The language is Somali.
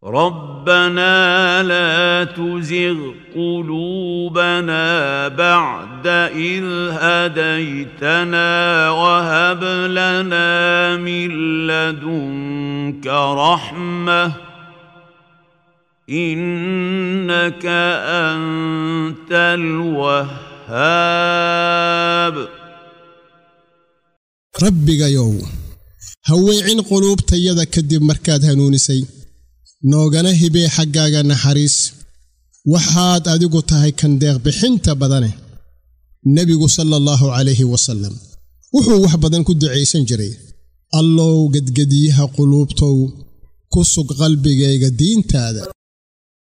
ربنا لا تزغ قلوبنا بعد إذ هديتنا وهب لنا من لدنك رحمة إنك أنت الوهاب rabbigayow ha weecin quluubtayada kadib markaad hanuunisay noogana hibee xaggaaga naxariis waxaad adigu tahay kan deeqbixinta badane nebigu sala allahu calayhi wasallam wuxuu wax badan ku ducaysan jiray allow gedgediyaha quluubtow ku sug qalbigayga diintaada